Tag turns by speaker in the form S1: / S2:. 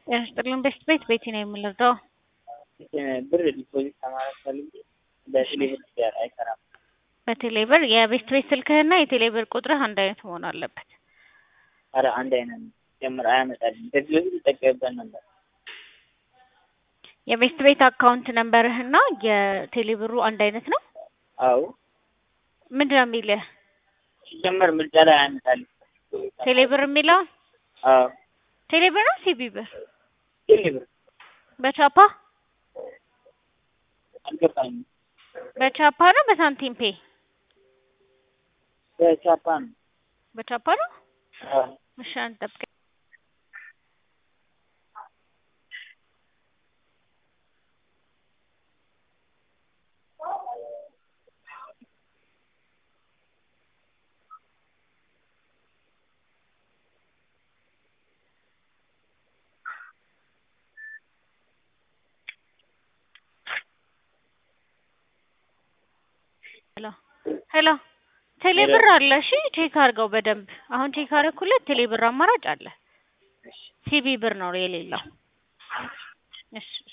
S1: ጤና ይስጥልን ቤት ቤት ቤቲ ነው የምንረዳው።
S2: ብር ዲፖዚት ከማድረግ ፈልጌ በቴሌብር ጋር አይሰራም።
S1: በቴሌብር የቤት ቤት ስልክህና የቴሌብር ቁጥርህ አንድ አይነት መሆን አለበት።
S2: ኧረ አንድ አይነት ነው ጀምር አያመጣልኝ። ከዚህ በፊት ይጠቀምበት ነበር።
S1: የቤት ቤት አካውንት ነንበርህና የቴሌብሩ አንድ አይነት ነው።
S2: አዎ
S1: ምንድን ነው የሚልህ?
S2: ሲጀመር ምርጫ ላይ አያመጣልኝ።
S1: ቴሌብር የሚለው
S2: አዎ
S1: ቴሌብር ነው ሲቢ ብር
S2: ቴሌብር
S1: በቻፓ
S2: አልገባኝም።
S1: በቻፓ ነው በሳንቲም ፔ
S2: በቻፓ ነው።
S1: በቻፓ ነው።
S2: አዎ
S1: እሺ አንተ ጠብቀኝ። ሄሎ ሄሎ ቴሌብር አለ። እሺ ቼክ አድርገው በደንብ አሁን ቼክ አደረኩለት። ቴሌብር አማራጭ አለ። ሲቢ ብር ነው የሌለው። እሺ